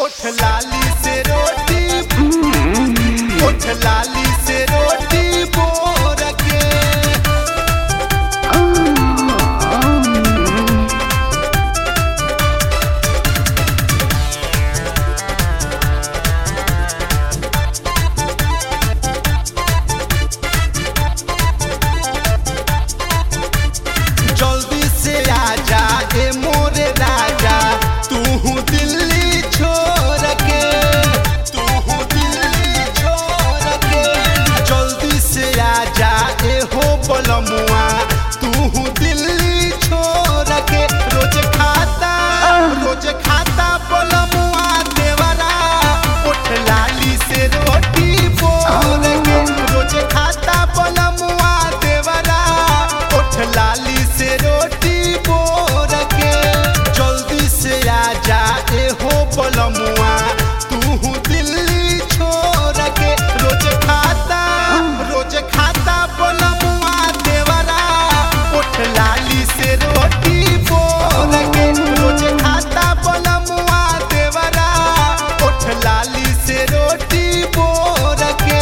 ओठ लाली से रोटी ओठ लाली से रोटी बोर के जल्दी से आजा ए मोरे राजा तू दिल्ली छोड़ के तू दिल्ली छोड़ के जल्दी से आजा ए हो बलमुआ तू दिल्ली छोड़ के रोज खाता रोज खाता बलमुआ देवरा उठ लाली से रोटी बोल के रोज खाता बलमुआ देवरा उठ लाली से रोटी बोर के जल्दी से आजा ए हो बलमुआ तू दिल्ली छोड़ के रोज खाता रोज खाता बलमुआ देवरा उठ लाली से रोटी बोर के रोज खाता बलमुआ देवरा उठ लाली से रोटी बोर के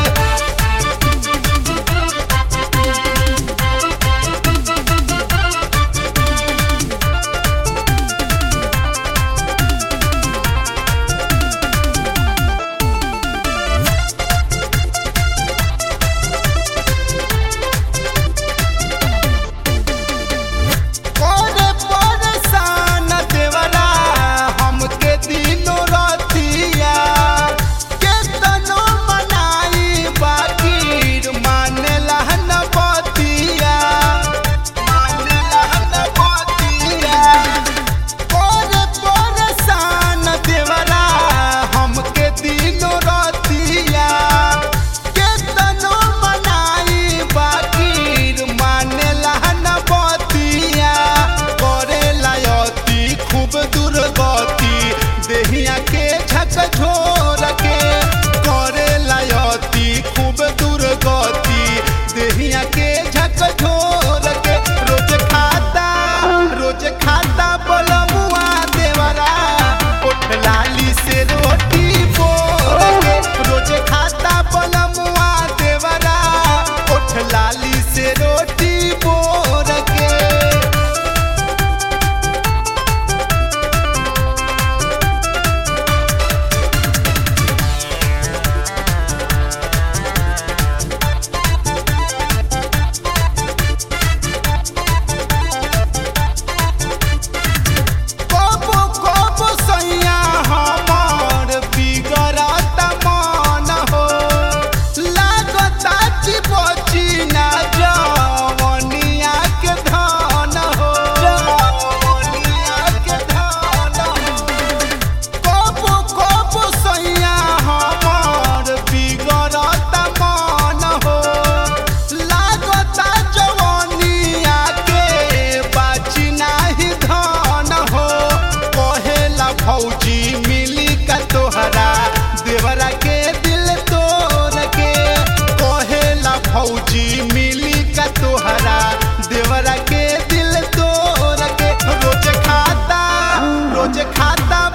करे परेशान देवरा हमके दिनो रतिया केतनो मनाई बाकी मानेला न बतिया मानेला न बतिया करे परेशान देवरा हमके दिनो रतिया केतनो मनाई बाकी मानेला न बतिया करेला अति खूब दुर्गति देहिया के झकझोर के करेला अति खूब दुर्गति देहिया के झकझोर के रोज खाता रोज खाता बलमुआ देवरा उठ लाली से रोटी बोर के रोज खाता बलमुआ देवरा उठ लाली से रोटी बोर के कबो कबो सैया हमर बिगड़त मन हो लागता चिपची ना जवनिया के धन हो जवनिया के धन हो कबो कबो सैया हमर बिगड़त मन हो लागता जवनिया के बाची नाही धन हो कहेला भौजी मिली का तोहरा देवरा के दिल तोड़ के कहेला भौजी मिली का तोहरा देवरा के दिल तोड़ के रोज खाता रोज खाता